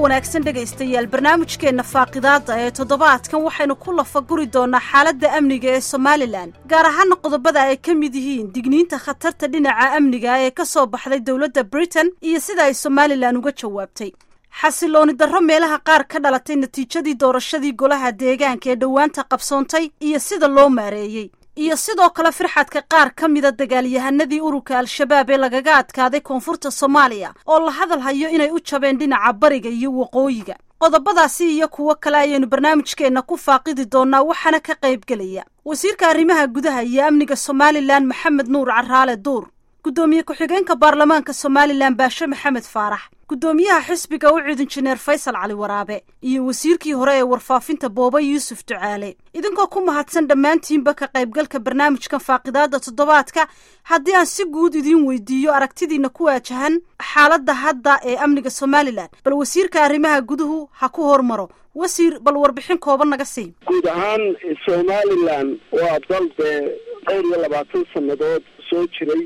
wanaagsan dhegaystayaal barnaamijkeenna faaqidaada ee toddobaadkan waxaynu ku lafaguri doonnaa xaaladda amniga ee somalilan gaar ahaana qodobada ay ka mid yihiin digniinta khatarta dhinaca amniga ee ka soo baxday dowladda britain iyo sida ay somalilan uga jawaabtay xasilooni darro meelaha qaar ka dhalatay natiijadii doorashadii golaha deegaanka ee dhowaanta qabsoontay iyo sida loo maareeyey iyo sidoo kale firxadka qaar ka mida dagaalyahanadii ururka al-shabaab ee lagaga adkaaday koonfurta soomaaliya oo la hadal hayo inay u jabeen dhinaca bariga iyo waqooyiga qodobadaasi iyo kuwo kale ayaynu barnaamijkeenna ku faaqidi doonnaa waxaana ka qaybgelaya wasiirka arrimaha gudaha iyo amniga somalilan maxamed nuur caraale duur guddoomiye ku-xigeenka baarlamaanka somalilan baashe maxamed faarax guddoomiyaha xisbiga u cid injineer faysal cali waraabe iyo wasiirkii hore ee warfaafinta booba yuusuf ducaale idinkoo ku mahadsan dhammaantiinba ka qaybgalka barnaamijkan faaqidaada toddobaadka haddii aan si guud idiin weydiiyo aragtidiina ku waajahan xaaladda hadda ee amniga somalilan bal wasiirka arrimaha guduhu ha ku hormaro wasiir bal warbixin kooban naga sii guud ahaan somalilan waa dal dee dhowr iyo labaatan sannadood soo jiray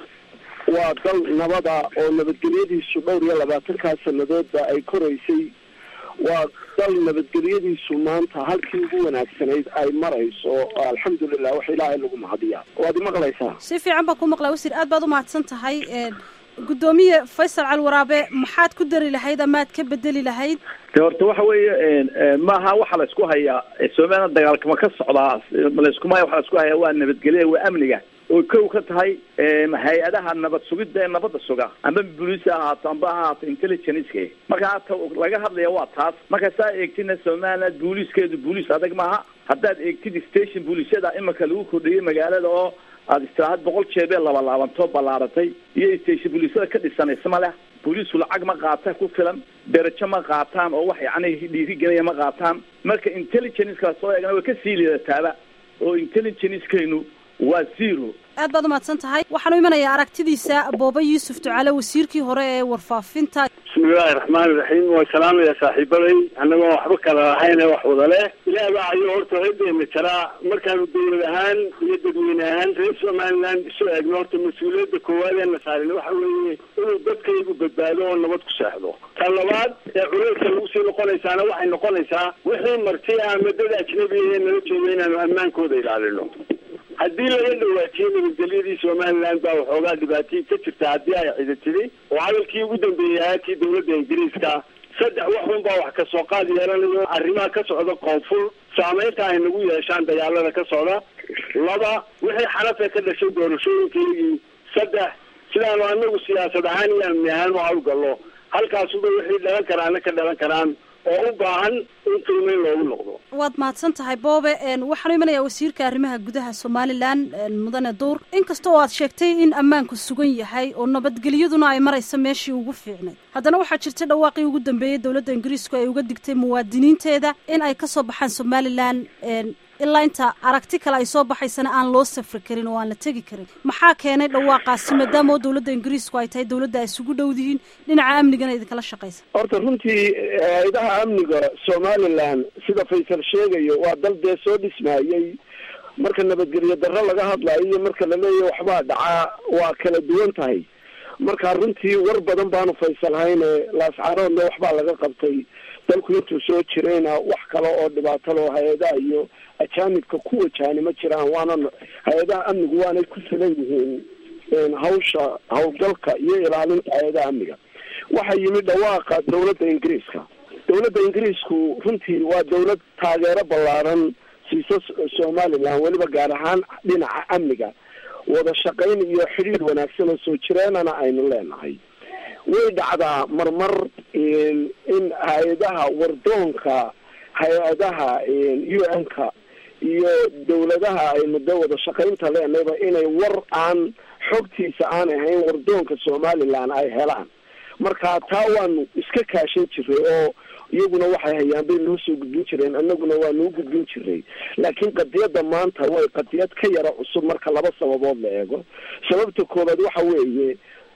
waa dal nabada oo nabadgelyadiisu dhowr iyo labaatankaa sannadoodba ay koraysay waa dal nabadgelyadiisu maanta halkii ugu wanaagsanayd ay marayso alxamdulilah wax ilaahay lagu mahadiyaa waad imaqlaysaa si fiican baan ku maqlaa wasiir aad baad u mahadsan tahay guddoomiye faysal cali waraabe maxaad ku dari lahayd amaad ka bedeli lahayd de horta waxa weeye maaha waxa la isku hayaa somalilan dagaalkama ka socdaa layskuma waxa la isku hayaa waa nabadgelya waa amniga oo kow ka tahay hay-adaha nabad sugidda ee nabadda suga amba booliis ha ahaato amba ha ahaato intelligenceka marka hata laga hadlaya waa taas marka saa eegtina somaliland booliiskeedu booliis adag maaha haddaad eegtid station booliisyada imika lagu kordhiyey magaalada oo aada istiraahad boqol jeebee labalaabanto ballaaratay iyo station booliisyada ka dhisan isma leh booliisku lacag ma qaata ku filan derajo ma qaataan oo wax yacni dhiirigelaya ma qaataan marka intelligenceka soo eegna way kasii liidataaba oo intelligencekaynu waa zero aad baad umahadsan tahay waxaanu imanayaa aragtidiisa booba yuusuf ducaale wasiirkii hore ee warfaafinta bismillahi raxmaani raxiim waa salaamaya saaxiibaday annagoo waxba kala lahayn ee wax wada leh ilaah baa ayo horta reedeena jaraa markaanu dawlad ahaan iyo dadweyne ahaan reer somaliland isu eegno horta mas-uuliyadda koowaad ee na saarin waxa weeye inuu dadkaygu badbaado oo nabad ku seexdo ta labaad ee culayska lagu sii noqonaysaana waxay noqonaysaa wixii marti ama dad ajnabiga ee nala jooga inaanu ammaankooda ilaalino haddii laga dhawaajiyey nabadgelyadii somaliland baa waxoogaa dhibaatay ka jirta haddii ay cida tidi oo hadalkii ugu dambeeyey ahaakii dawladda ingiriiska saddex waxun baa wax kasoo qaad yeelanayo arrimaha ka socda koonfur saameynta ay nagu yeeshaan dagaalada ka socda laba wixii xanafe ka dhashay doorashooyinkaygii saddex sidaanu anagu siyaasad ahaan iyo amni ahaan u hawlgallo halkaasuba wixii dhalan karaana ka dhalan karaan oo u baahan in qiimeyn loogu noqdo waad mahadsan tahay boobe waxaanu imanayaa wasiirka arrimaha gudaha somalilan mudane duur inkasta oo aad sheegtay in ammaanku sugan yahay oo nabadgelyaduna ay marayso meeshii ugu fiicnay haddana waxaa jirta dhawaaqii ugu dambeeyey dowladda ingiriisku ay uga digtay muwaadiniinteeda in ay kasoo baxaan somalilan ilaa inta aragti kale ay soo baxaysana aan loo safri karin oo aan la tegi karin maxaa keenay dhawaaqaasi maadaama oo dowladda ingiriisku ay tahay dowladda ay isugu dhowdihiin dhinaca amnigana idinkala shaqaysa horta runtii hay-adaha amniga somalilan sida faysal sheegayo waa dal dee soo dhismaayey marka nabadgelyo darro laga hadlayo iyo marka la leeyahy waxbaa dhacaa waa kala duwan tahay marka runtii war badan baanu faysal hayne laascaaroodna waxbaa laga qabtay dalku intuu soo jirayna wax kale oo dhibaato loo hay-adaha iyo ajaanibka ku wajahani ma jiraan waana hay-adaha amnigu waanay ku filan yihiin hawsha hawlgalka iyo ilaalinta hay-adaha amniga waxaa yimid dhawaaqa dawladda ingiriiska dawladda ingiriisku runtii waa dawlad taageero ballaaran siisa somaliland weliba gaar ahaan dhinaca amniga wada shaqayn iyo xidhiir wanaagsan oo soo jireenana aynu leenahay way dhacdaa marmar in hay-adaha wardoonka hay-adaha u n-ka iyo dawladaha aynu de wada shaqaynta leenayba inay war aan xogtiisa aan ahayn wardoonka somaliland ay helaan marka taa waanu iska kaashan jiray oo iyaguna waxay hayaan bay noo soo gudbin jireen annaguna waa noo gudbin jiray laakiin qadiyadda maanta way qadiyad ka yara cusub marka laba sababood la eego sababta koobaad waxa weeye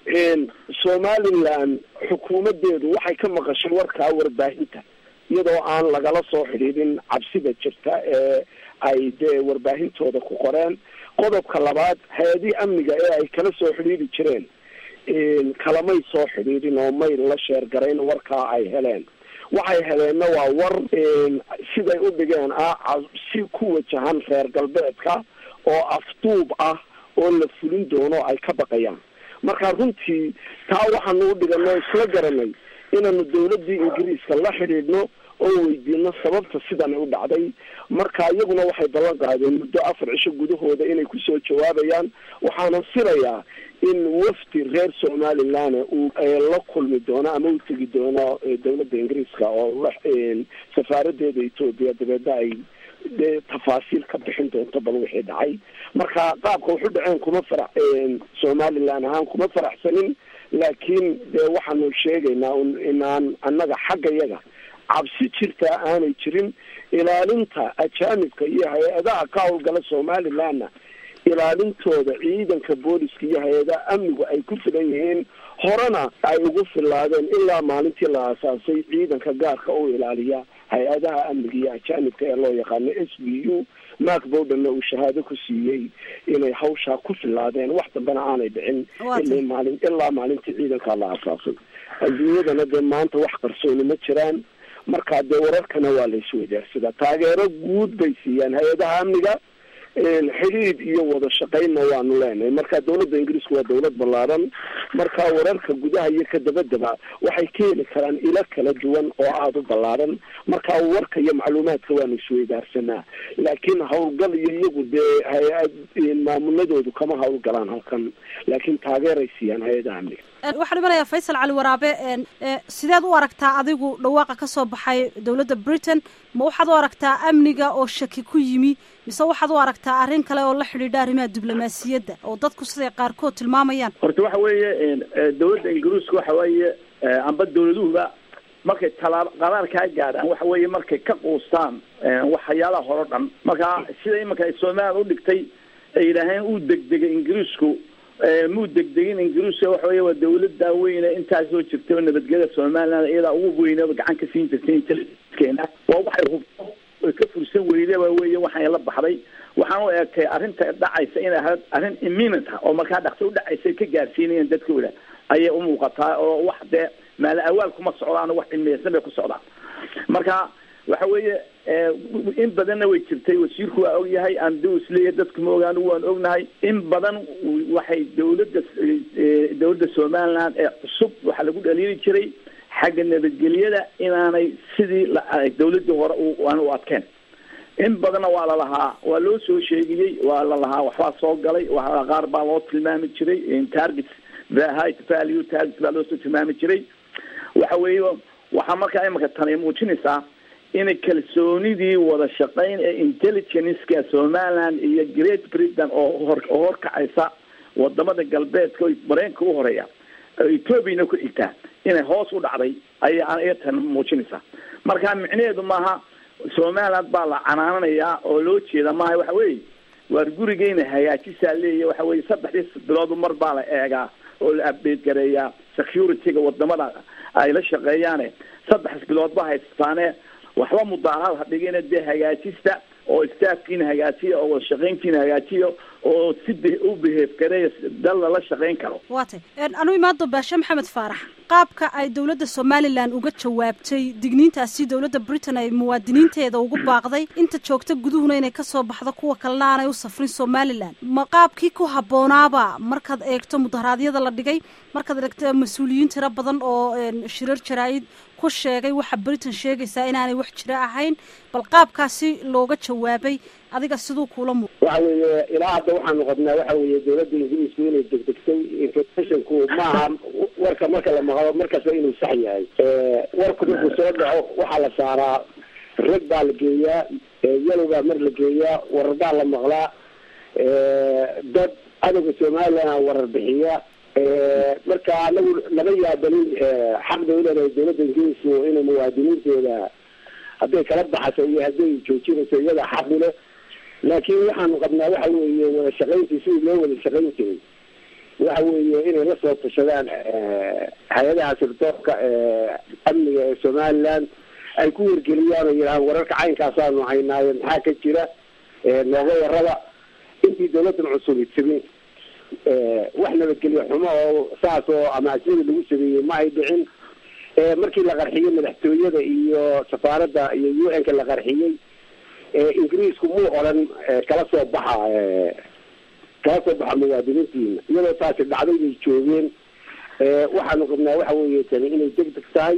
somaliland xukuumadeedu waxay ka maqashay warkaa warbaahinta iyadoo aan lagala soo xidhiidhin cabsida jirta ee ay dee warbaahintooda ku qoreen qodobka labaad hay-adihii amniga ee ay kala soo xidhiidhi jireen kalamay soo xidhiidhin oo may la sheergarayn warkaa ay heleen waxay heleenna waa war siday u dhigeen ah si ku wajahan reer galbeedka oo afduub ah oo la fulin doono ay ka baqayaan marka runtii taa waxaanu u dhiganoo isla garanay inaanu dawladdii ingiriiska la xidhiidhno oo weydiino sababta sidan u dhacday marka iyaguna waxay ballan qaadeen muddo afar cisho gudahooda inay kusoo jawaabayaan waxaana filayaa in wafdi reer somaliland uu la kulmi doono ama u tegi doono dawladda ingiriiska oo la safaaradeeda etoobiya dabeedna ay dee tafaasiil ka bixin doonto bal wixii dhacay marka qaabka waxu dhaceen kuma farax somaliland ahaan kuma faraxsanin laakiin dee waxaanu sheegaynaa inaan annaga xagga yaga cabsi jirtaa aanay jirin ilaalinta ajaanibka iyo hay-adaha ka howlgala somalilandna ilaalintooda ciidanka booliska iyo hay-adaha amnigu ay ku filan yihiin horena ay ugu filaadeen ilaa maalintii la aasaasay ciidanka gaarka u ilaaliya hay-adaha amniga iyo ajaanibka ee loo yaqaano s b u mark bowdenna uu shahaado ku siiyey inay hawshaa ku filaadeen wax dambena aanay dhicin ilaa maalin ilaa maalintii ciidankaa la aasaasay adduunyadana dee maanta wax qarsooni ma jiraan markaa dee wararkana waa la iswadaarsadaa taageero guud bay siiyaan hay-adaha amniga xidhiid iyo wada shaqaynna waanu leenahay marka dawladda ingiriisku waa dawlad ballaaran marka wararka gudaha iyo ka dabadaba waxay ka heli karaan ilo kala duwan oo aada u ballaaran marka warka iyo macluumaadka waanu isweydaarsanaa laakiin howlgal iyo iyagu dee hay-ad maamuladoodu kama howlgalaan halkan laakiin taageeray siiyaan hay-adaha amniga waxaan imanayaa faysal cali waraabe sideed u aragtaa adigu dhawaaqa ka soo baxay dawladda britain ma waxaad u aragtaa amniga oo shaki ku yimi mise waxaad u aragtaa arrin kale oo la xidhiidha arrimaha diblomaasiyadda oo dadku siday qaarkood tilmaamayaan horta waxa weeye dawladda ingiriiska waxa weeye amba dawladuhuba markay talaab qaraar kaa gaadhaan waxa weeye markay ka quustaan waxyaalaha hore o dhan marka sida iminka ay somaliland u dhigtay ay yidhaaheen uu degdegay ingiriisku muu degdegin ingiriiska waxa weeye waa dawladda weyne intaas soo jirtay oo nabadgelyada somaliland iyadaa ugu weynaba gacan ka siin jirtay intelligenckeena waa waxay hubto oy ka fursan weyde waa weeye waxay la baxday waxaan u eegtay arrinta dhacaysa inay ahayd arrin imminent ah oo markaa dhaqso u dhacaysa ka gaarsiinayaan dadkooda ayay u muuqataa oo wax dee maala awaal kuma socdaan wax cilmiyeysan bay ku socdaan marka waxa weeye in badanna way jirtay wasiirku waa ogyahay amdu isleeyahay dadku ma ogaan waan ognahay in badan waxay dawladda dawladda somaliland ee cusub waxaa lagu dhaliili jiray xagga nabadgelyada inaanay sidii dawladdii hore aan u adkeen in badanna waa lalahaa waa loo soo sheegiyey waa lalahaa waxbaa soo galay wa qaar baa loo tilmaami jiray targets high value targets baa loo soo tilmaami jiray waxa weeye waxaa markaa imanka tani muujinaysaa inay kalsoonidii wada shaqayn ee intelligenceka somaliland iyo great britain oo hor oo horkacaysa wadamada galbeedka o mareenka u horeeya ethoobiana ku xigtaa inay hoos u dhacday ayay iyatan muujinaysaa marka micnaheedu maaha somaliland baa la canaananayaa oo loo jeeda maaha waxa weeye waar gurigeyna hagaajisaa leeya waxa weye saddexdii biloodu mar baa la eegaa oo la update gareeyaa security-ga wadamada ay la shaqeeyaane saddex bilood ba haystaane waxba mudaaraad ha dhigina dee hagaajista oo staafkiina hagaajiya oo wada shaqayntiina hagaajiya oo si u beheef gareeya dal lala shaqayn karo waa tay anu imaado baashe maxamed faarax qaabka ay dawladda somalilan uga jawaabtay digniintaasi dawladda britain ay muwaadiniinteeda ugu baaqday inta joogta guduhuna inay kasoo baxdo kuwa kalena aanay u safrin somalilan ma qaabkii ku habboonaaba markaad eegto mudaharaadyada la dhigay markaad eegto mas-uuliyiin tiro badan oo shirar jaraa-id ku sheegay waxa britain sheegaysaa inaanay wax jiro ahayn bal qaabkaasi looga jawaabay adiga siduu kuula mu waxa weeye ilaa hadda waxaanu qabnaa waxa weeye dawladda ingiriisku inay degdegtay informationku maaha warka marka la maqlo markasta inuu sax yahay warku markuu soo dhaco waxaa la saaraa rag baa la geeyaa yalow baa mar la geeyaa warar baa la maqlaa dad cadowga somaliland warar bixiya marka anagu lama yaabanin xaq bay uleedahay dawladda ingiriisku inay muwaadiniinteeda hadday kala baxaso iyo hadday joojinayso iyada xaq u leh laakiin waxaanu qabnaa waxa weeye wada shaqayntii sidii loo wada shaqayn jiray waxa weeye inay la soo tashadaan hay-adaha sirdoonka amniga ee somaliland ay ku wargeliyaan oo yidhahaan wararka caynkaasaanu haynaayo maxaa ka jira nooga warraba intii dawladdan cusubi timin wax nabadgelyo xumo oo saas oo ama asida lagu sameeyey ma ay dhicin markii la qarxiyey madaxtooyada iyo safaaradda iyo u n ka la qarxiyey ingiriisku muu odhan kala soo baxa kala soo baxa muwaadiniintiina iyadoo taasi dhacday bay joogeen waxaanu qabnaa waxa weeye tani inay deg deg tahay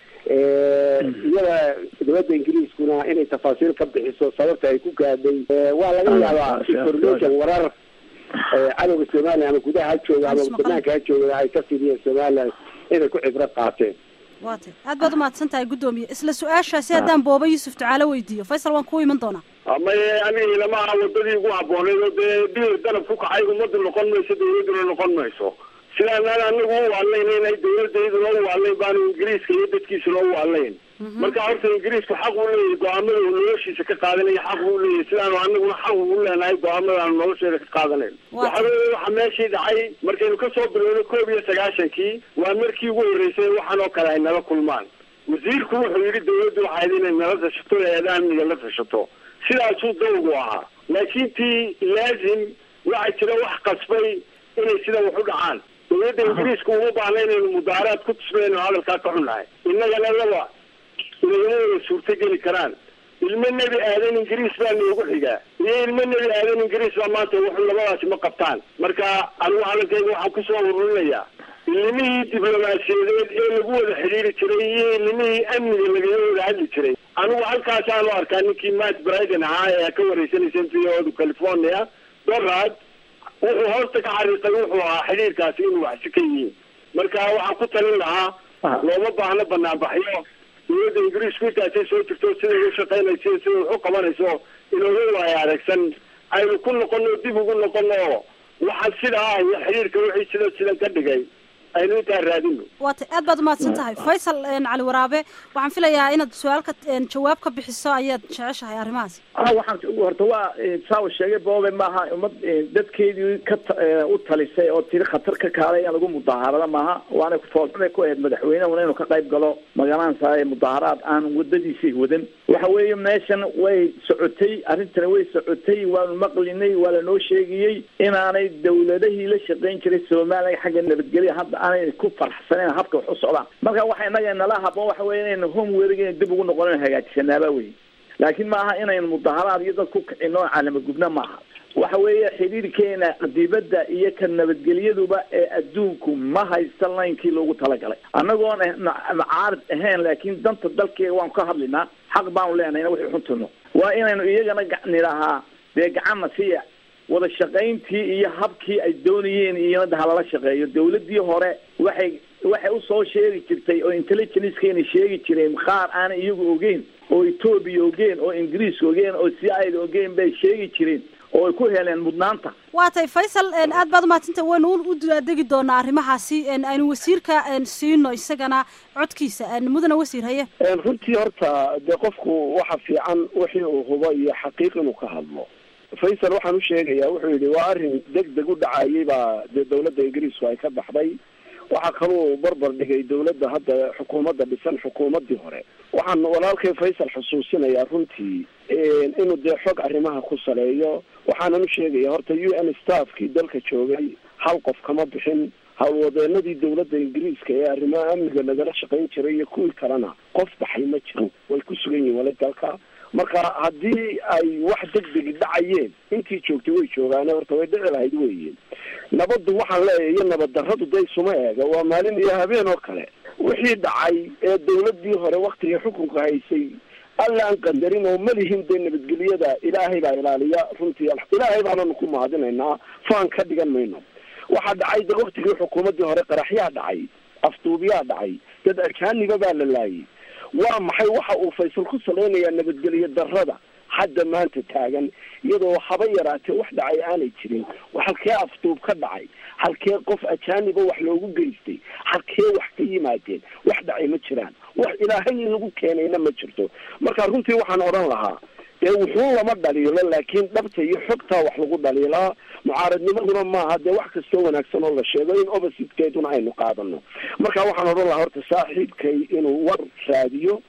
iyada dowladda ingiriiskuna inay tafaasiil ka bixiso sababta ay ku gaadhay waa laga yaabaa information warar cadowga somaliya ama gudaha ha jooga ama banaanka ha jooga ay ka fidiyeen somalilan inay ku cibro qaateen waa tay aad baad umahadsan tahay guddoomiye isla su-aashaasi haddaan booba yuusuf ducaale weydiiyo faysal waan ku iman doonaa maye aniga ilama aha wadadii ugu habbooneyd oo dee dhir dalab ku kacay ummaddu noqon mayso dawladduna noqon mayso sidaanaan anagu u waalayn inay dawladdayduna u waalayn baanu ingiriiska iyo dadkiisuna u waalayn marka horta ingiriisku xaq uu leeyahay go-aamada uu noloshiisa ka qaadanaya xaq uu leeyahay sidaanu anaguna xaq ugu leenahay go-aamadaanu nolosheeda ka qaadanayn waxa weeye waxa meeshii dhacay markaynu kasoo bilowno koob iyo sagaashankii waa markii ugu horreysay waxaan oo kale ay nala kulmaan wasiirku wuxuu yidhi dawladdu waxayd inay nala tashato eeda amniga la tashato sidaasuu dawgu ahaa laakiin tii laazim waxaa jira wax qasbay inay sida wax u dhacaan dawladda ingiriiska uma baahna inaynu mudaaraad ku tusmayno hadalkaa ka xunnahay innagana laba inagama wada suurto geli karaan ilmo nebi aadan ingiriis baa noogu xigaa iyo ilmo nebi aadan ingiriis baa maanta wuxuu labadaasi ma qabtaan marka anigu hadalkayga waxaan kusoo ururinayaa ilimihii diblomaasiyadeed ee lagu wada xidhiiri jiray iyo ilimihii amniga lagaga wada hadli jiray anigu halkaasaanu arkaa ninkii matt briden ahaa ee ka wareysanaysa v o california dorad wuxuu hoosta ka xariiqay wuxuu ahaa xidhiirkaasi inuu waxsi ka yihiin marka waxaan ku talin lahaa looma baahno banaanbaxyo dawladda ingiriisku intaasay soo jirto siday u shaqaynayso siday wax u qabanayso inooga waayo aragsan aynu ku noqono dib ugu noqono waxaan sidaa ah iyo xidhiirka wixii sida sidan ka dhigay aynu intaa raadino waa tay aad baad umahadsan tahay faysal cali waraabe waxaan filayaa inaad su-aalka jawaab ka bixiso ayaad jeceshahay arrimahaasi a waxaan horta waa saa uu sheegay boobe maaha ummad dadkeedii ka u talisay oo tiri khatar ka kaalay in lagu mudaharada maaha waana foolxumay ku ahayd madaxweynehuna inuu ka qayb galo magaranaysa mudaaharaad aan wadadiisii wadan waxa weeye meeshan way socotay arrintani way socotay waanu maqlinay waa lanoo sheegayey inaanay dawladahii la shaqayn jiray soomaaliya xagga nabadgelya hadda aanay ku farxsaneyn habka wax u socdaan marka waxa inaga nala haboon waxa weye inaynu homewerg ina dib ugu noqon inu hagaajisanaaba wey laakiin maaha inaynu mudaharaad iyo dad ku kicino calama gubna maaha waxa weeye xidhiirkeena dibadda iyo ka nabadgelyaduba ee adduunku ma haysta laynkii loogu talagalay annagoon macaarid ahayn laakiin danta dalkeega waanu ka hadlinaa xaq baanu leenahay ina wixii xuntino waa inaynu iyagana nidhahaa dee gacanna siya wada shaqayntii iyo habkii ay doonayeen iyona halala shaqeeyo dawladii hore waxay waxay usoo sheegi jirtay oo intelligencekena sheegi jireen qaar aanay iyagu ogeyn oo etoobiya ogeen oo ingiriis ogeen oo c i da ogeen bay sheegi jireen oo ay ku heleen mudnaanta waa tay faysal aad baad umahadsantah waynu u degi doonaa arrimahaasi aynu wasiirka siino isagana codkiisa mudana wasiir haye runtii horta dee qofku waxa fiican wixii uu hubo iyo xaqiiq inuu ka hadlo faysal waxaan u sheegayaa wuxuu yidhi waa arrin deg deg u dhacayay baa dee dawladda ingiriisku ay ka baxday waxaa kaluu barbar dhigay dawladda hadda xukuumadda dhisan xukuumaddii hore waxaan walaalkay faysal xusuusinayaa runtii inuu dee xog arrimaha ku saleeyo waxaanan u sheegaya horta u n staffkii dalka joogay hal qof kama bixin howlwadeenadii dawladda ingiriiska ee arrimaha amniga lagala shaqayn jiray iyo kuwii kalena qof baxay ma jiro way ku sugan yihin wali dalka marka haddii ay wax degdegi dhacayeen intii joogtay way joogaane horta way dhici lahayd weeye nabaddu waxaan leeyahay iyo nabad darradu day suma eega waa maalin iyo habeen oo kale wixii dhacay ee dawladdii hore waktigii xukunka haysay alla aan qandarin oo malihin dee nabadgelyada ilaahay baa ilaaliya runtii ilaahay baananu ku mahadinaynaa faan ka dhigan mayno waxaa dhacay de waktigii xukuumaddii hore qaraxyaa dhacay afduubyaa dhacay dad ajaaniba baa la laayay waa maxay waxa uu faysal ku salaynayaa nabadgelyo darrada hadda maanta taagan iyadoo haba yaraatee wax dhacay aanay jirin halkee afduub ka dhacay halkee qof ajaaniba wax loogu geystay halkee wax ka yimaadeen wax dhacay ma jiraan wax ilaahay lagu keenayna ma jirto marka runtii waxaan odhan lahaa dee wuxuu lama dhaliilo laakiin dhabta iyo xogtaa wax lagu dhaliilaa mucaaradnimaduna maaha dee wax kastoo wanaagsan oo la sheego in oppositekeeduna aynu qaadano marka waxaan odhan lahaa horta saaxiibkay inuu war raadiyo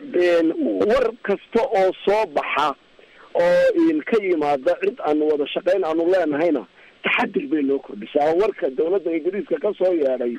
war kasta oo soo baxa oo ka yimaada cid aanu wada shaqayn aanu leenahayna taxadir bay noo kordhisaa warka dawladda ingiriiska kasoo yeedhay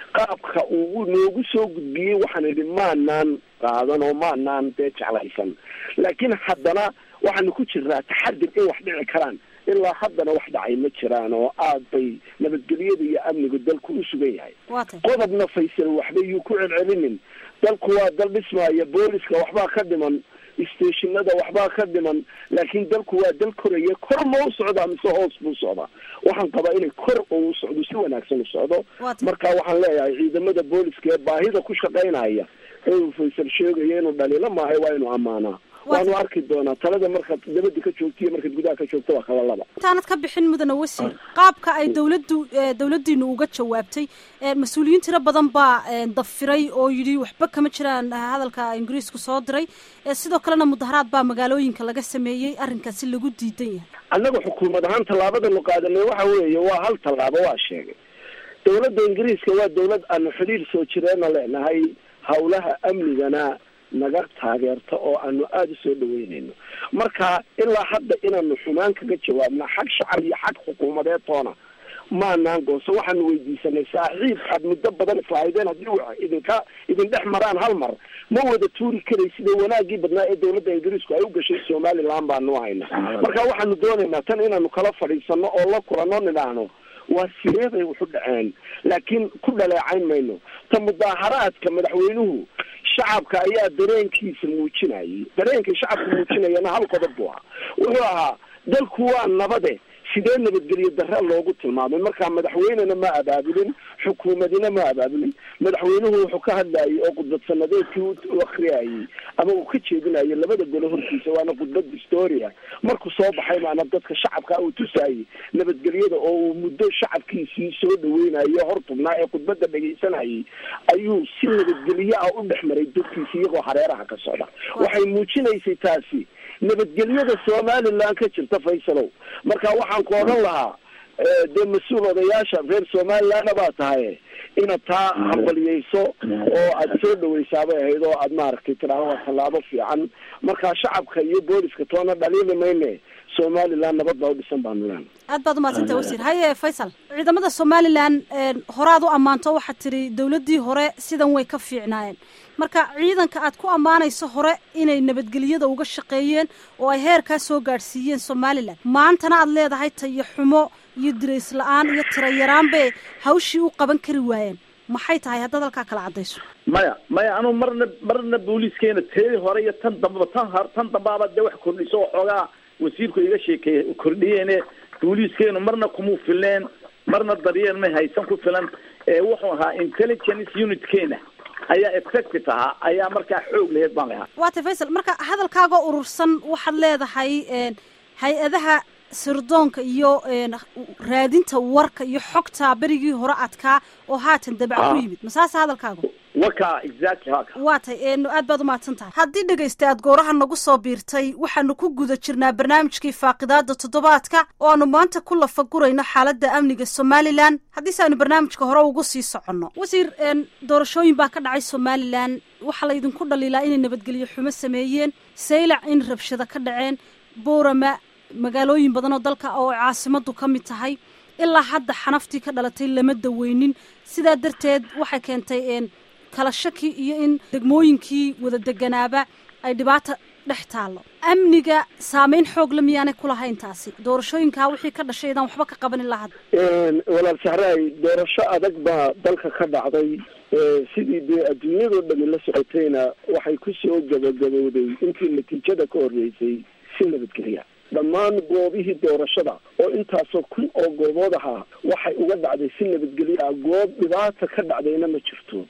qaabka uu noogu soo gudbiyey waxaan idhi maanaan qaadan oo maanaan dee jeclaysan laakiin haddana waxaanu ku jirnaa taxadir in wax dhici karaan ilaa haddana wax dhacay ma jiraan oo aad bay nabadgelyada iyo amnigu dalku u sugan yahay qodobna faysal waxba yuu ku celcelinin dalku waa dal dhismaaya booliska waxbaa ka dhiman stationada waxbaa ka dhiman laakiin dalku waa dal koraya kor ma u socdaa mise hoos buu socdaa waxaan qabaa inay kor oo u socdo si wanaagsan u socdo marka waxaan leeyahay ciidamada booliska ee baahida ku shaqaynaya ee uu faysal sheegayo inuu dhaliilo maahay waa inuu ammaanaa waanu arki doonaa talada markaad dabada ka joogto iyo markaad gudaha ka joogto waa kala laba intaanad ka bixin mudane wasiir qaabka ay dawladdu dawladdiinu uga jawaabtay mas-uuliyiin tiro badan baa dafiray oo yidhi waxba kama jiraan hadalka ingiriisku soo diray sidoo kalena mudaharaad baa magaalooyinka laga sameeyey arrinkaasi lagu diidan yahay annaga xukuumad ahaan tallaabadanu qaadanay waxa weeye waa hal tallaabo waa sheegay dawladda ingiriiska waa dawlad aanu xidhiir soo jireena leenahay hawlaha amnigana naga taageerta oo aanu aada usoo dhaweynayno marka ilaa hadda inaanu xumaan kaga jawaabna xag shacab iyo xag xukuumadeed toona maanaan gooso waxaanu weydiisanay saaxiib aad muddo badan islahaydeen haddii wa idinka idin dhex maraan hal mar ma wada tuuri karay sida wanaagii badnaa ee dawladda ingiriisku ay u gashay somaliland baanu hayna marka waxaanu doonaynaa tan inaanu kala fadhiisano oo la kulano nidhaahno waa sidee bay waxu dhaceen laakiin ku dhaleecayn mayno ta mudaaharaadka madaxweynuhu shacabka ayaa dareenkiisa muujinayay dareenka shacabka muujinayana hal qodob buu ahaa wuxuu ahaa dalku waa nabade sidee nabadgelyo darre loogu tilmaamay markaa madaxweynena ma abaabulin xukuumadina ma abaabulin madaxweynuhu wuxuu ka hadlayay oo khudbad sanadeedkii u akriyayay ama uu ka jeedinayay labada golo hortiisa waana khudbad historia markuu soo baxay maana dadka shacabka uu tusaayay nabadgelyada oo uu muddo shacabkiisii soo dhaweynayo hor tubnaa ee khudbada dhegaysanayay ayuu si nabadgelyo ah u dhex maray dadkiisi iyagoo hareeraha ka socda waxay muujinaysay taasi nabadgelyada somaliland ka jirta faysalow marka waxaan ku odhan lahaa dee mas-uul odayaasha reer somalilandna baa tahay inaad taa hambaliyeyso oo aad soo dhaweysaabay ahayd oo aad maaragtay tidhaahdo waa tallaabo fiican marka shacabka iyo booliska toona dhaliili mayne somaliland nabad baa u dhisan baanu leena aad baad umadsantah wasiir haye faysal ciidamada somaliland horaad u ammaanto waxaad tiri dawladdii hore sidan way ka fiicnaayeen marka ciidanka aad ku ammaanayso hore inay nabadgelyada uga shaqeeyeen oo ay heerkaa soo gaadhsiiyeen somalilan maantana aad leedahay tayo xumo iyo dirays la-aan iyo tira yaraan bay hawshii u qaban kari waayeen maxay tahay haddaad halkaa kala caddayso maya maya anu marna marna booliiskeena teedii hore iyo tan dambaba tan h tan dambaaba dee wax kordhiso oo xoogaa wasiirku iga sheekeeyey kordhiyeene booliiskeenu marna kumuu filneen marna daryeel may haysan ku filan wuxuu ahaa intelligence unitkeena ayaa effective ahaa ayaa markaa xoog laheyd baan lahaa waata faysal marka hadalkaagoo urursan waxaad leedahay hay-adaha sirdoonka iyo raadinta warka iyo xogta berigii hore adkaa oo haatan dabac ku yimid masaase hadalkaagu waka exactly haka waa tay aad baad umahadsan tahay haddii dhegaysta aad gooraha nagu soo biirtay waxaanu ku guda jirnaa barnaamijkii faaqidaada toddobaadka oo aanu maanta ku lafagurayno xaaladda amniga somalilan haddiise aynu barnaamijka hore ugu sii soconno wasiir doorashooyin baa ka dhacay somalilan waxaa la idinku dhaliilaa inay nabadgelyo xumo sameeyeen saylac in rabshado ka dhaceen boorama magaalooyin badan oo dalka oo caasimadu ka mid tahay ilaa hadda xanaftii ka dhalatay lama daweynin sidaa darteed waxay keentay kala shaki iyo in degmooyinkii wada deganaaba ay dhibaata dhex taallo amniga saameyn xoogle miyaanay kulahayn taasi doorashooyinkaa wixii ka dhashay idaan waxba ka qabanin lahad walaal sahraay doorasho adag baa dalka ka dhacday sidii dee adduunyadoo dhami la socotayna waxay kusoo gabagabowday intii natiijada ka horreysay si nabadgelya dhammaan goobihii doorashada oo intaasoo kun oo goobood ahaa waxay uga dhacday si nabadgelyo ah goob dhibaata ka dhacdayna ma jirto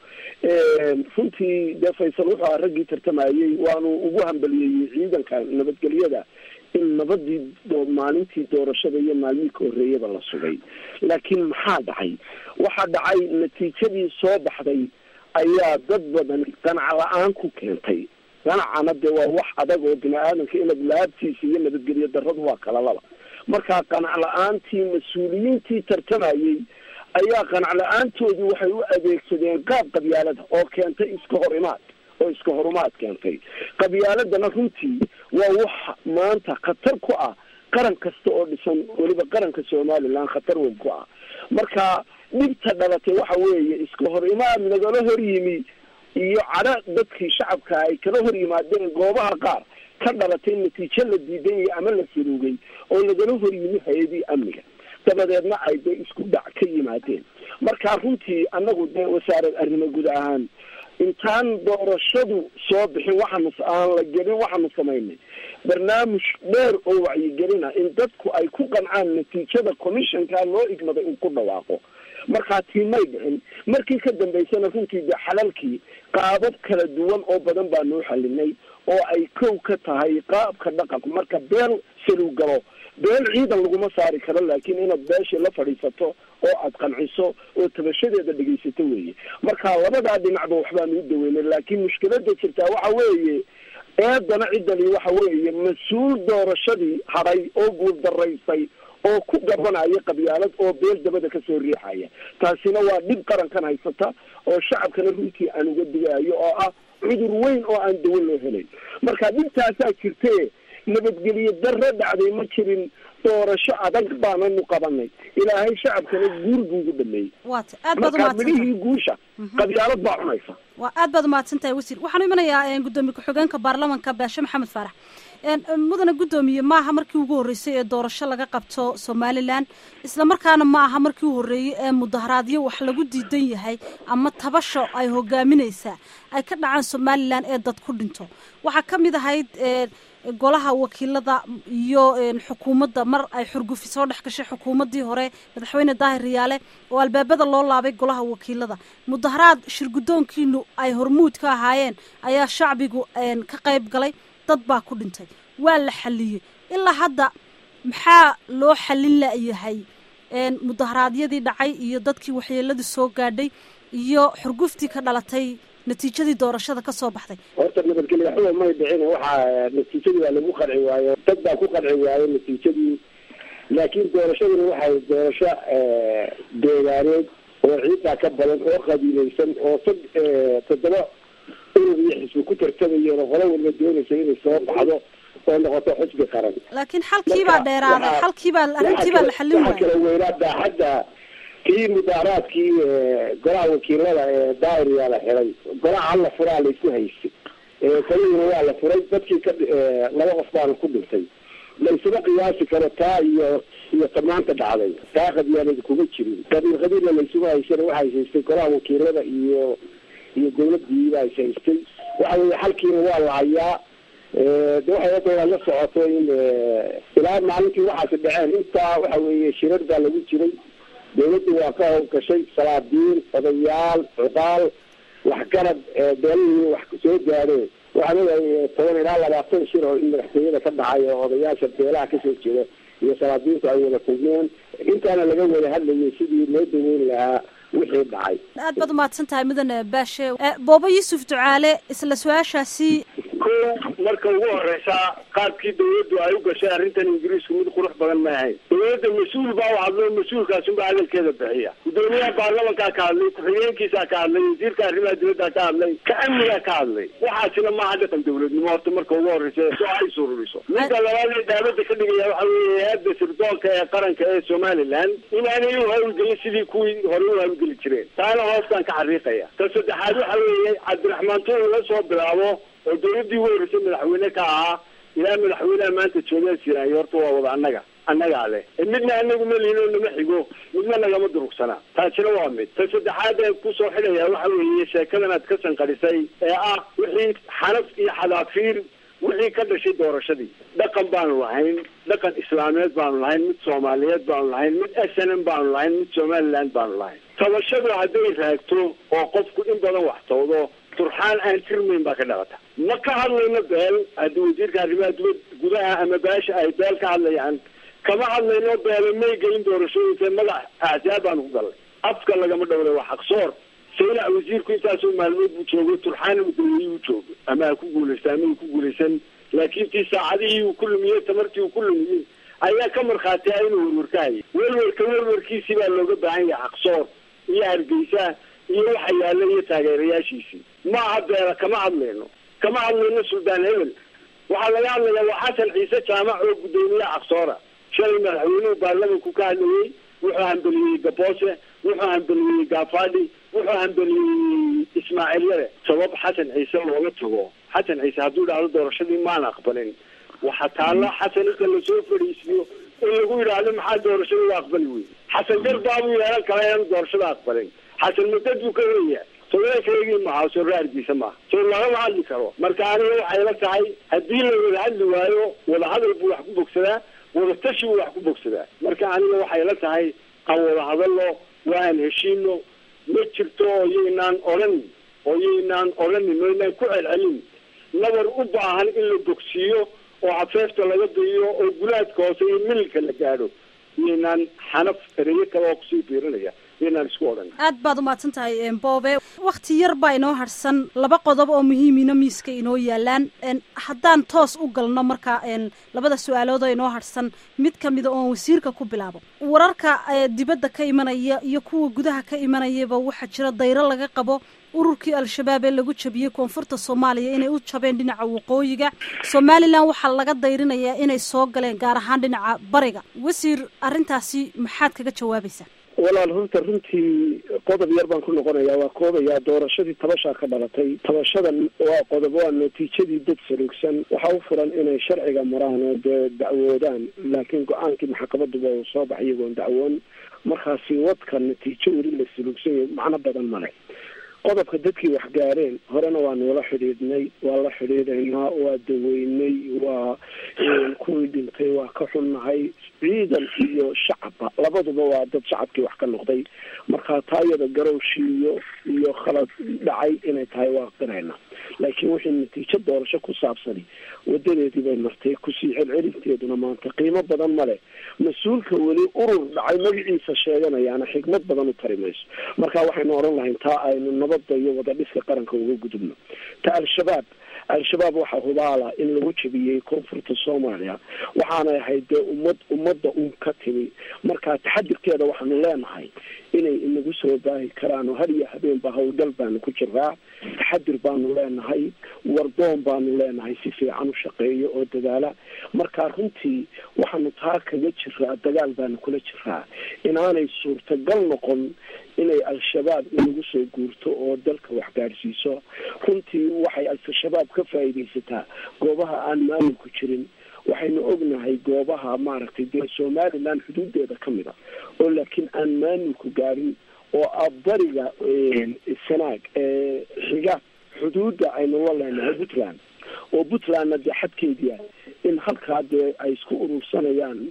runtii dee faysal wuxuu ahaa raggii tartamayey waanu ugu hambaliyeeyey ciidanka nabadgelyada in nabadii maalintii doorashada iyo maalmihii ka horreeyaba la sugay laakiin maxaa dhacay waxaa dhacay natiijadii soo baxday ayaa dad badan qanac la-aan ku keentay ganacana dee waa wax adag oo bini aadamka inaad laabtiisa iyo nabadgelyo darradu waa kala laba markaa qanac la-aantii mas-uuliyiintii tartamayey ayaa qanac la-aantoodii waxay u adeegsadeen qaab qabyaalada oo keentay iska hor imaad oo iska horumaad keentay qabyaaladana runtii waa wax maanta khatar ku ah qaran kasta oo dhisan weliba qaranka somaliland khatar weyn ku ah marka dhibta dhalatay waxa weeye iska iska hor imaad nagala hor yimi iyo cadho dadkii shacabka ay kala hor yimaadeen goobaha qaar ka dhalatay natiijo la diiday ama la saruugay oo lagala hor yimi hay-adii amniga dabadeedna ay dee isku dhac ka yimaadeen marka runtii annagu dee wasaarad arrimo guud ahaan intaan doorashadu soo bixin waxaanu aan la gelin waxaanu samaynay barnaamij dheer oo wacyigelina in dadku ay ku qancaan natiijada commissionka loo igmaday in ku dhawaaqo markaa tii may dhicin markii ka dambaysana runtii dee xalalkii qaabab kala duwan oo badan baa noo xalinay oo ay kow ka tahay qaabka dhaqanku marka beel saluw galo beel ciidan laguma saari karo laakiin inaad beeshii la fadhiisato oo aad qanciso oo tabashadeeda dhegaysato weeye marka labadaa dhinacba waxbaanu u daweynay laakiin mushkilada jirtaa waxa weeye eedana ciddani waxa weeye mas-uul doorashadii hadhay oo guuldaraysay oo ku gabanaya qabyaalad oo beel dabada kasoo riixaya taasina waa dhib qarankan haysata oo shacabkana runtii aan uga digaayo oo ah cudur weyn oo aan dawo loo helayn marka dhibtaasaa jirte nabadgelyo darro dhacday ma jirin doorasho adag baananu qabanay ilaahay shacabkana guur buu ugu dhameeyey waata aad baad marka umahadsantahay midhihii guusha qabyaalad baa cunaysa waa aad baad umahadsan tahay wasiir waxaanu imanayaa gudoomiye ku-xigeenka baarlamanka baashe maxamed faarax mudane guddoomiye maaha markii ugu horreysay ee doorasho laga qabto somalilan isla markaana ma aha markii u horreeyey ee mudaharaadyo wax lagu diidan yahay ama tabasho ay hogaaminaysaa ay ka dhacaan somalilan ee dad ku dhinto waxaa ka mid ahayd golaha wakiilada iyo xukuumadda mar ay xurgufi soo dhex gashay xukuumaddii hore madaxweyne daahir riyaale oo albaabada loo laabay golaha wakiilada mudaharaad shirguddoonkiinu ay hormuud ka ahaayeen ayaa shacbigu ka qayb galay dad baa ku dhintay waa la xaliyey ilaa hadda maxaa loo xalin layahay mudaharaadyadii dhacay iyo dadkii waxyeeladii soo gaadhay iyo xurguftii ka dhalatay natiijadii doorashada ka soo baxday horta nabadgelya xuba may dhicin waxaa natiijadii waa lagu qanci waayo dad baa ku qanci waayo natiijadii laakiin doorashaduna waxay doorasho deegaaneed oo ciidaa ka badan oo qabiilaysan oo sad toddoba urur iyo xisbi ku tartamayeen oo qolo walba doonaysa inay soo baxdo oo noqoto xisbi qaran laakiin xalkii baa dheeraaday xalkii baa arrintii baa la xallin waxa waayay kala weynaa daaxadda kii mudaaraadkii golaha wakiilada ee daariyaa la xiray golaha hala furaa laysku haystay kaligiina waa la furay dadkii ka laba qof baana ku dhintay laysuma qiyaasi karo taa iyo iyo tamaanta dhacday taa qabyaalada kuma jirin qabiil qabiilna laysuma haysana waxay haystay golaha wakiilada iyo iyo dawladii baa is haystay waxa weye xalkiina waa la hayaa de waxay hadda la socoto in ilaa maalintii waxaasi dhaceen intaa waxa weeye shirar baa lagu jiray dawladdu waa ka howlgashay salaadiin odayaal cuqaal waxgarad beelihii wax soo gaadheen waxaan ogahay toban ilaa labaatan shir oo in madaxtooyada ka dhacay oo odayaasha beelaha kasoo jeeda iyo salaadiintu ay wada kulmeen intaana laga wada hadlayay sidii loo daweyn lahaa wixii dhacay aad baad umahadsan tahay mudane baashe boobo yuusuf ducaale isla su-aashaasi ko marka ugu horeysa qaabkii dawladdu ay u gashay arrintan ingiriisku mid qurux badan ma ahayn dawladda mas-uul baa u hadlo mas-uulkaasunba hadalkeeda bixiya gudoomiyaha baarlamankaa ka hadlay ku-xigeenkiisaa ka hadlay wasiirka arrimaha dibaddaa ka hadlay ka amnigaa ka hadlay waxaasina maaha dhaqan dawladnimo horta marka ugu horeysa soo ay sururiso midda labaad ee daabada ka dhigaya waxa weeye hay-adda sirdoonka ee qaranka ee somaliland inaanay u hawlgelin sidii kuwii hore u hawlgeli jireen taana hoostaan ka xariiqaya ta saddexaad waxa weeye cabdiraxmaan tuur la soo bilaabo oo dawladdii ugu horreysay madaxweyne ka ahaa ilaa madaxweyneha maanta joogaa jiraayo horta waa wada annaga annagaa leh midna anagu ma lihin oo nama xigo midna nagama durugsana taasina waa mid ta saddexaad ee kusoo xidhaya waxa weeye sheekadan aad ka sanqadhisay ee ah wixii xanaf iyo xadaafiir wixii ka dhashay doorashadii dhaqan baanu lahayn dhaqan islaameed baanu lahayn mid soomaaliyeed baanu lahayn mid s n m baanu lahayn mid somaliland baanu lahayn tabashadu hadday raagto oo qofku in badan wax tawdo turxaan aan tirmayn baa ka dhalata ma ka hadlayno beel haddii wasiirka arrimaha dibad gudaha ama baasha ay beel ka hadlayaan kama hadlayno beele may gelin doorashooyinka magac ahzaab baanu ku galnay afka lagama dhowray waa xaqsoor saylac wasiirku intaasoo maalmood buu joogo turxaana madaweyi u joogo ama ha ku guulaysta ama ku guulaysan laakiin tii saacadihii uu ku lumiyey tamartii uu ku lumiyey ayaa ka markhaati ah inuu werwarkahayay werwarka werwarkiisii baa looga baahan yahay xaqsoor iyo hargeysa iyo waxa yaalla iyo taageerayaashiisii ma aha beela kama hadlayno kama hadlayno suldaan hebel waxaa laga hadlayaa waa xasan ciise jaamac oo guddoomiyaha aqsoora shalay madaxweynuhu baarlamanku ka hadlayey wuxuu hambeliyey gaboose wuxuu hambeliyey gaafadhi wuxuu hambeliyey ismaaciilyade sabab xasan ciise looga tago xasan ciise hadduu idhaahdo doorashadii maan aqbalin waxaa taalla xasan inta lasoo fadhiisiyo in lagu yidhaahdo maxaa doorashada u aqbali wey xasan garbaabuu yeelan kala inaanu doorashada aqbalin xasan madad buu ka weya soreerkaygii maha soreerkiisa maaha soo lagama hadli karo marka aniga waxay la tahay haddii la wada hadli waayo wadahadal buu wax ku bogsadaa wadatashi buu wax ku bogsadaa marka aniga waxay la tahay aan wada hadalno waan heshiino ma jirto oo yaynaan odhanin oo yaynaan odhanin oo yaynaan ku celcelin nabar u baahan in la bogsiiyo oo cafeefta laga biiyo oo gulaadka hoose iyo mililka la gaadho yaynaan xanaf ereyo kale oo kusii biirinaya yaynaan isku odhan aad baad umahadsan tahay boobe wakti yar baa inoo harsan laba qodob oo muhiimina miiska inoo yaalaan haddaan toos u galno marka labada su-aalood oo inoo harsan mid kamida oon wasiirka ku bilaabo wararka dibadda ka imanaya iyo kuwa gudaha ka imanayaba waxaa jira dayro laga qabo ururkii al-shabaab ee lagu jabiyey koonfurta soomaaliya inay u jabeen dhinaca waqooyiga somalilan waxaa laga dayrinayaa inay soo galeen gaar ahaan dhinaca bariga wasiir arrintaasi maxaad kaga jawaabaysaa walaal runta runtii qodob yar baan ku noqonayaa waa koobayaa doorashadii tabashaa ka dhalatay tabashadan waa qodob waa natiijadii dad saluugsan waxaa u furan inay sharciga maraan oo dee dacwoodaan laakiin go-aankii maxkamaduba uu soo baxay iyagoon dacwoon markaasi wadka natiijo weli la saluugsan yahay macno badan male qodobka dadkii wax gaareen horena waa noola xidhiidhnay waa la xidhiidhaynaa waa daweynay waa kuwii dhintay waa ka xunnahay ciidan iyo shacabba labaduba waa dad shacabkii wax ka noqday marka taa iyada garowshiiyo iyo khalad dhacay inay tahay waa qirayna laakiin wixii natiijo doorasho ku saabsani wadadeedii bay martay kusii celcelinteeduna maanta qiimo badan male mas-uulka weli urur dhacay magaciisa sheeganayaana xigmad badan u tari mayso marka waxaynu odhan lahayn taa aynu nabadda iyo wadadhiska qaranka uga gudubno ta al-shabaab al-shabaab waxaa hubaala in lagu jabiyey koonfurta soomaaliya waxaanay ahayd dee ummad ummadda un ka timi marka taxadirkeeda waxaanu leenahay inay inagu soo baahi karaan oo har iyo habeenba howlgal baanu ku jiraa taxadir baanu leenahay wardoon baanu leenahay si fiican u shaqeeyo oo dadaala marka runtii waxaanu taa kaga jiraa dagaal baanu kula jiraa inaanay suurtagal noqon inay al-shabaab inagu soo guurto oo dalka wax gaadhsiiso runtii waxay al-shabaab ka faa'iidaysataa goobaha aan maamulku jirin waxaynu ognahay goobaha maaragtay dee somaliland xuduudeeda ka mid a oo laakiin aan maamulku gaadhin oo ah bariga sanaag xiga xuduudda aynu la leenahay puntland oo puntlandna dee xadkeedia in halkaa dee ay isku urursanayaan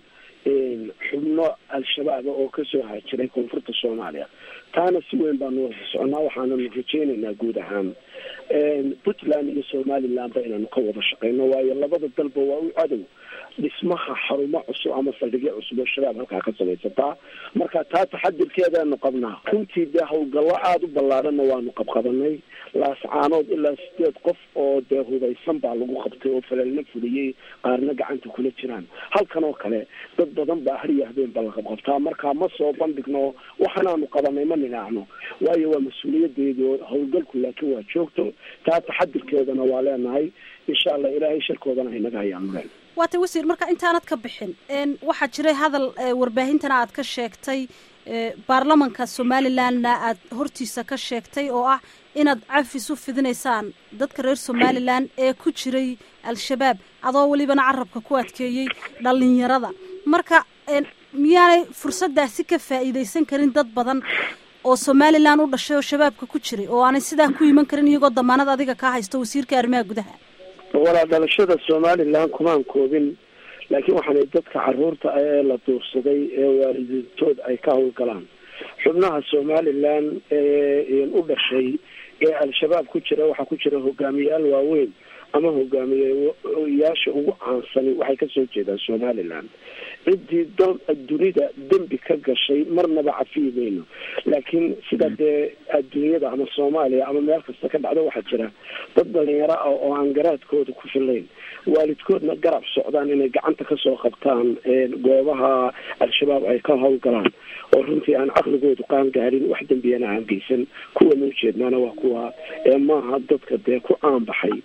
xubno al-shabaaba oo kasoo haajiray koonfurta soomaaliya taana si weyn baanu wada soconaa waxaananu rajeynaynaa guud ahaan puntland iyo somalilandba inaanu ka wada shaqeyno waayo labada dalba waa u cadow dhismaha xarumo cusub ama saldhigyo cusub oo shabaab halkaa ka samaysataa marka taa taxadirkeedaanu qabnaa runtii dee howlgallo aada u ballaadhanna waanu qabqabanay laascaanood ilaa sideed qof oo dee hubaysan baa lagu qabtay oo falelna fuliyey qaarna gacanta kula jiraan halkan oo kale dad badan baa har iyo habeen ba la qabqabtaa marka ma soo bandhigno waxanaanu qabanay ma ninaacno waayo waa mas-uuliyadeedi oo howlgalku laakiin waa joogto taa taxadirkeedana waa leenahay insha allah ilaahay sharkoodana haynaga hayaanu leen waata wasiir marka intaanad ka bixin waxaa jiray hadal warbaahintana aad ka sheegtay baarlamanka somalilandna aad hortiisa ka sheegtay oo ah inaad cafis u fidinaysaan dadka reer somalilan ee ku jiray al-shabaab adoo welibana carabka ku adkeeyey dhalinyarada marka miyaanay fursaddaasi ka faa'iidaysan karin dad badan oo somalilan u dhashay oo shabaabka ku jiray oo aanay sidaa ku iman karin iyagoo damaanad adiga kaa haysto wasiirka arrimaha gudaha walaa dhalashada somalilan kumaan koobin laakiin waxaanay dadka caruurta ee la duursaday ee waalidiintood ay ka howlgalaan xubnaha somalilan ee u dhashay ee al-shabaab ku jira waxaa ku jira hogaamiyayaal waaweyn ama hogaamiyeyaasha ugu caansani waxay kasoo jeedaan somaliland ciddii dal dunida dembi ka gashay marnaba cafiyi mayno laakiin sida dee adduunyada ama soomaaliya ama meel kasta ka dhacdo waxaa jira dad dhalinyaro ah oo aan garaadkooda ku filayn waalidkoodna garab socdaan inay gacanta kasoo qabtaan goobaha al-shabaab ay ka howlgalaan oo runtii aan caqligoodu qaan gaarin wax dembiyana aan geysan kuwa ma ujeednaana waa kuwa ee maaha dadka dee ku caanbaxay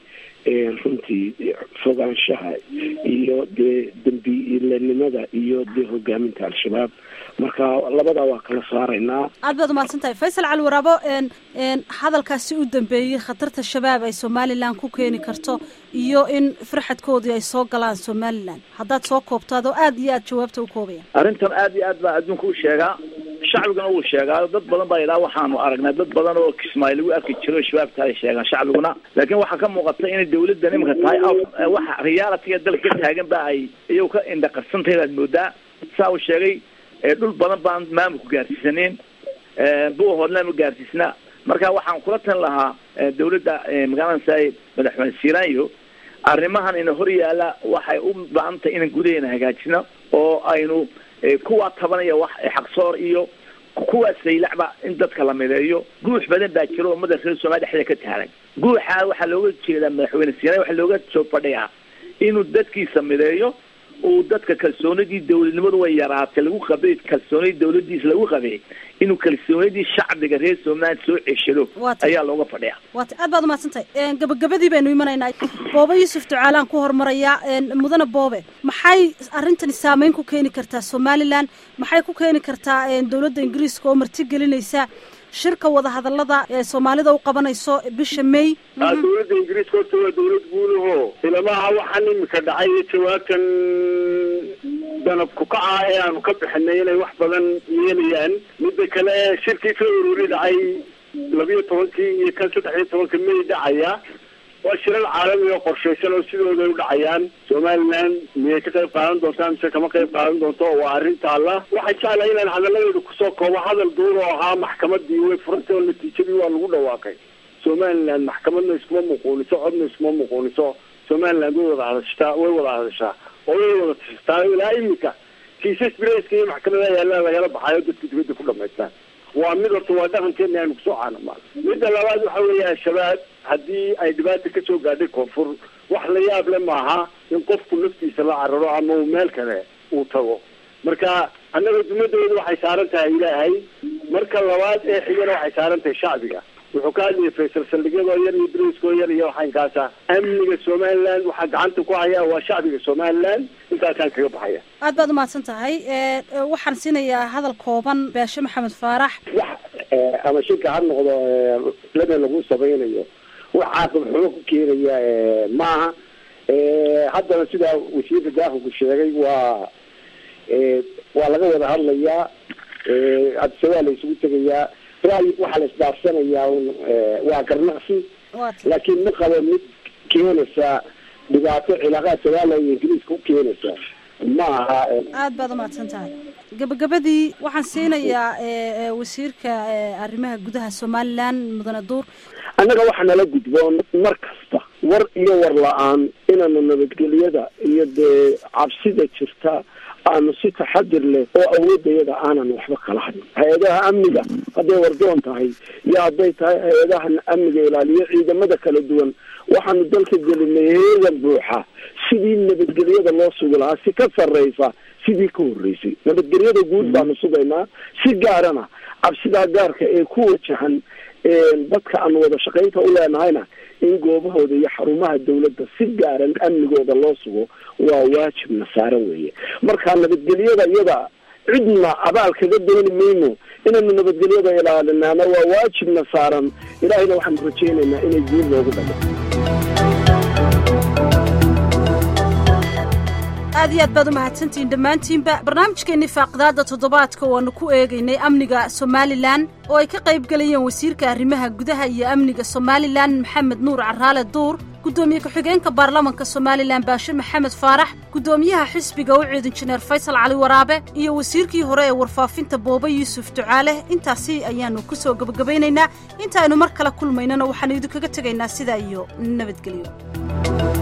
runtii fogaanshaha iyo dee dembiilanimada iyo dee hogaaminta al-shabaab marka labadaa waa kala saaraynaa aad baad umahadsan tahay faysal cali waraabo hadalkaasi u dambeeyey khatarta shabaab ay somalilan ku keeni karto iyo in farxadkoodii ay soo galaan somalilan haddaad soo koobtaad oo aad iyo aad jawaabta u koobaya arrintan aad iyo aad baa adduunka u sheegaa shacbiguna wuu sheegaa dad badan baa yidhaha waxaanu aragnay dad badan oo kismaayo lagu arki jiro shabaabta ay sheegaan shacbiguna laakiin waxaa ka muuqata inay dawladda nimanka tahay waxa realitiga dalka ka taagan ba ay iyagu ka indhaqarsantahay baad moodaa saa uu sheegay dhul badan baan maamulku gaarsiisaneyn bua hoodlaan gaarsiisnaa marka waxaan kula tan lahaa dawladda magaalada madaxweyne siranyo arrimahan ina hor yaala waxay u baahan tahay inaan gudaheena hagaajino oo aynu kuwaa tabanaya wax xaqsoor iyo kuwaa saylacba in dadka la mideeyo guux badan baa jiro oo ummadda reer soomaliya dhexdeeda ka taagan guuxa waxaa looga jeedaa madaxweyne siranyo waxaa looga soo fadhiyaa inuu dadkiisa mideeyo uu dadka kalsoonidii dawladnimadu way yaraatay lagu qabay kalsoonidii dawladiisa lagu qabay inuu kalsoonidii shacbiga reer somaliland soo ceshado ayaa looga fadhiya waata aad baad umahadsan tahay gabagabadii baynu imanaynaa boobe yuusuf ducaalaan ku hormarayaa mudane boobe maxay arrintani saameyn ku keeni kartaa somaliland maxay ku keeni kartaa dawladda ingiriiska oo marti gelinaysa shirka wadahadalada ee soomaalida u qabanayso bisha may dawladda ingiriiska horta waa dawlad guudaho ilamaha waxaan imika dhacay iyo jawaabtan danab kukaca ee aanu ka bixinay inay wax badan yeelayaan midda kale shirkii february dhacay labiyo tobankii iyo kan saddex iyo tobanka may dhacaya waa shirar caalami oo qorshaysan oo sidooda u dhacayaan somaliland miyay ka qayb qaadan doontaa mise kama qayb qaadan doonto waa arrin taalla waxay jeclahay inaan hadalladeedu kusoo koobo hadal duur oo ahaa maxkamadii way furantay oo natiijadii waa lagu dhawaaqay somaliland maxkamadna iskuma muquuniso codna iskuma muquuniso somaliland way wada hadashtaa way wada hadashaa oo way wada tashataa ilaa imika kiisas braceka iyo maxkamadaha yaallaa lagala baxayo dadka dibadda ku dhamaystaan waa mid horta waa dhaqankeena aanu kusoo caanamaan midda labaad waxa weeye al-shabaab haddii ay dhibaata kasoo gaadhay koonfur wax la yaab le maaha in qofku naftiisa la cararo ama uu meel kale uu tago marka annaga dumadooda waxay saaran tahay ilaahay marka labaad ee xigana waxay saaran tahay shacbiga wuxuu ka hadlayay faysal saldhigyadoo yar iyo briskoo yar iyo waxaynkaasa amniga somaliland waxaa gacanta ku haya waa shacbiga somaliland intaasaan kaga baxaya aad baad umahadsan tahay waxaan siinayaa hadal kooban baashe maxamed faarax wax ama shirka ha noqdo lana lagu samaynayo wax caaqib xumo ku keenaya maaha haddana sidaa wasiirka daafurku sheegay waa waa laga wada hadlayaa adse waa la isugu tegayaa ra'yi waxaa la isdhaafsanayaa waa garnaqsi laakiin ma qabo mid keenaysa dhibaato cilaaqaad soomaaliya iyo ingiriiska u keenaysa ma aha aad baad umahadsan tahay gabagabadii waxaan siinayaa wasiirka arrimaha gudaha somaliland mudane duur annaga waxaa nala gudboon mar kasta war iyo war la-aan inaanu nabadgelyada iyo dee cabsida jirta aanu si taxadir leh oo awoodayada aanan waxba kala hadin hay-adaha amniga hadday wardoon tahay iyo hadday tahay hay-adaha amniga ilaaliyo ciidamada kala duwan waxaanu dalka gelinay heegan buuxa sidii nabadgelyada loo sugi lahaa si ka sarreysa sidii ka horreysay nabadgelyada guud baanu sugaynaa si gaarana cabsidaa gaarka ee ku wajahan dadka aanu wada shaqaynta u leenahayna in goobahooda iyo xarumaha dawladda si gaaran amnigooda loo sugo waa waajibna saaran weeye marka nabadgelyada iyada cidna abaal kaga dooni mayno inaynu nabadgelyada ilaalinaana waa waajibna saaran ilaahayna waxaanu rajaynaynaa inay guul loogu dhamo aad iyo aad baad umahadsantihiin dhammaantiinba barnaamijkeennii faaqidaada toddobaadka waanu ku eegaynay amniga somalilan oo ay ka qayb gelayeen wasiirka arrimaha gudaha iyo amniga somalilan maxamed nuur caraale duur guddoomiye ku-xigeenka baarlamanka somalilan baashe maxamed faarax guddoomiyaha xisbiga u ciid injineer faysal cali waraabe iyo wasiirkii hore ee warfaafinta boobe yuusuf ducaale intaasi ayaannu ku soo gebagabaynaynaa intaaynu mar kale kulmaynana waxaannu idinkaga tegaynaa sidaa iyo nabadgelyo